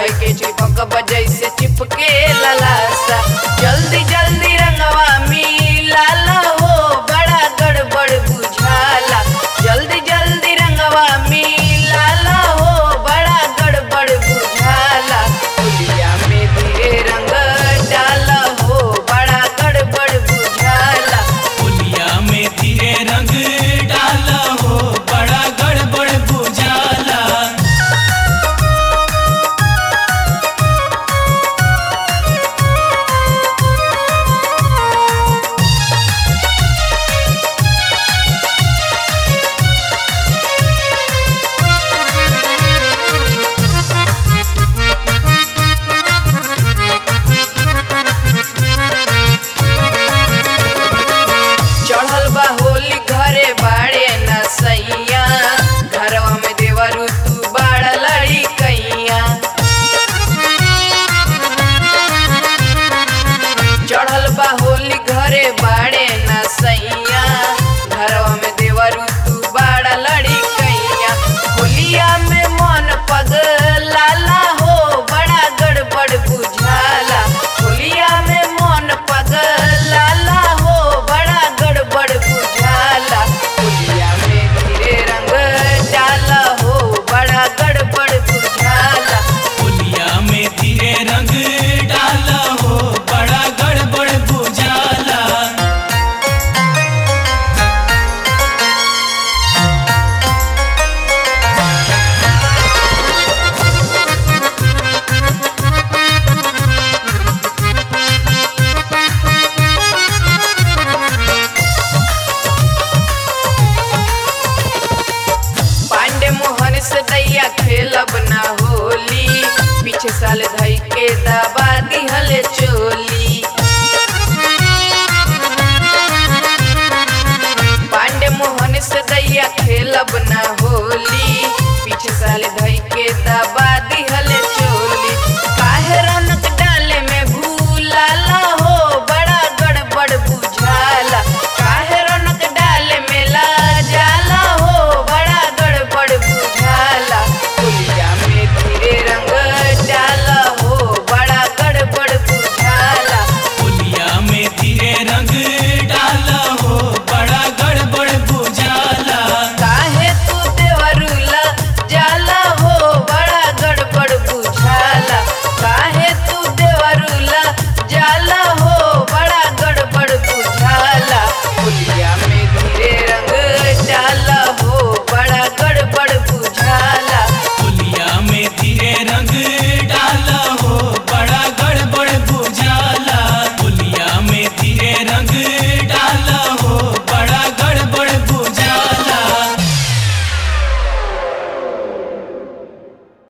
धोई के चिपक बजैसे चिपके ललासा जल्दी जल्दी रंगवा मिला हो बड़ा गड़बड़ बुझाला जल्दी जल्दी रंगवा मिला हो बड़ा गड़बड़ बुझाला होलिया में धीरे रंग डाला हो बड़ा गड़बड़ बुझाला होलिया में धीरे रंग डाला हो बड़ा गड़बड़ बुझाला चढ़ल बा होली घरे बाड़े न सैया घरवा में देवरू तू बाड़ा लड़ी कैया चढ़ल बा होली घरे बाड़े न सैया